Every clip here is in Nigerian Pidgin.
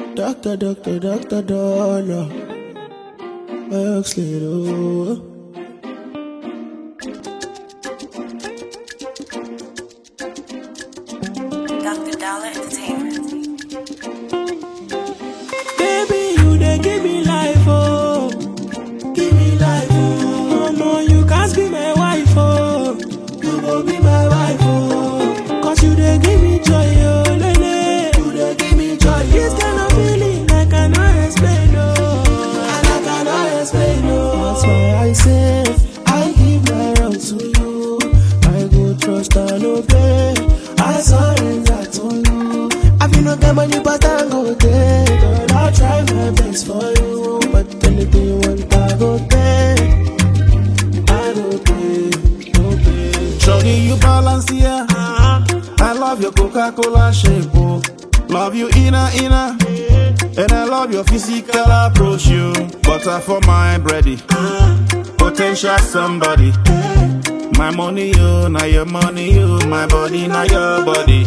Doctor, doctor, doctor, dollar. Oxley, oh. Dr. Dollar Entertainment. Baby, you dey give me life, oh. Give me life, oh. Mama, you can't be my wife, oh. You go be my wife, oh. Cause you dey give me joy, oh, lele. You dey give me joy, This kind of feeling I cannot explain, oh. And I cannot explain, oh. That's why I say, I give my all to you. I go trust and obey. I surrender to you. I feel no get money, but I go take. Girl, I'll try my best for you. But anything you want, I go take. I go pay, go pay. Shorty, you balance here. I love your Coca-Cola shape, oh. Love you inner, inner. And I love your physical approach, you. Butter for my bready. Potential somebody. My money, you. Now your money, you. My body, now your body.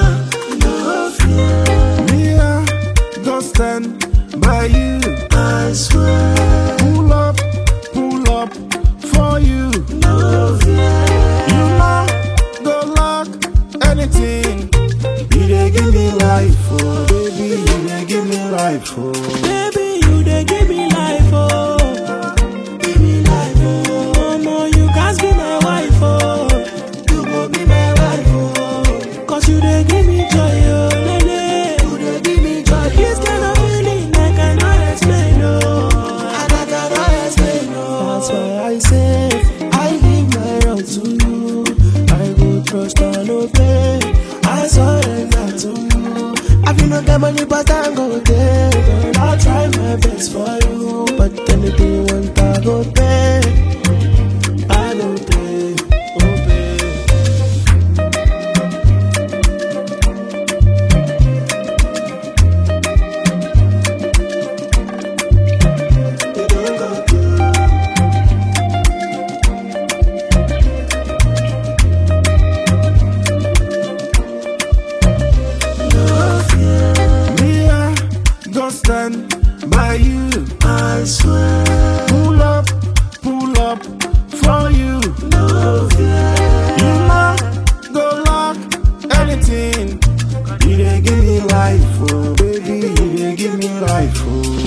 Me, I go stand by you. I swear, Pull up, pull up for you. no fear. You know, go lock anything. You dey give me life, oh baby. You dey give me life, oh. Baby, you dey give me life, oh. Give me life, oh. Mama, you can't be my wife, oh. You go be my wife, oh. Cause you dey give me joy, oh, lele. You dey give me joy. This kind of feeling I cannot explain, oh. And I cannot explain, oh. That's why I say, I give my all to you. I go trust and obey. I surrender to you. I feel no get money, but I go there. Girl, I'll try my best for you. But anything you want, I go pay. I go pay, go pay. You don't go through. No fear, Me, I go stand by you. I swear. Pull up, pull up for you. No fear. You know, go lock anything. You dey give me life, oh baby. You dey give me life, oh.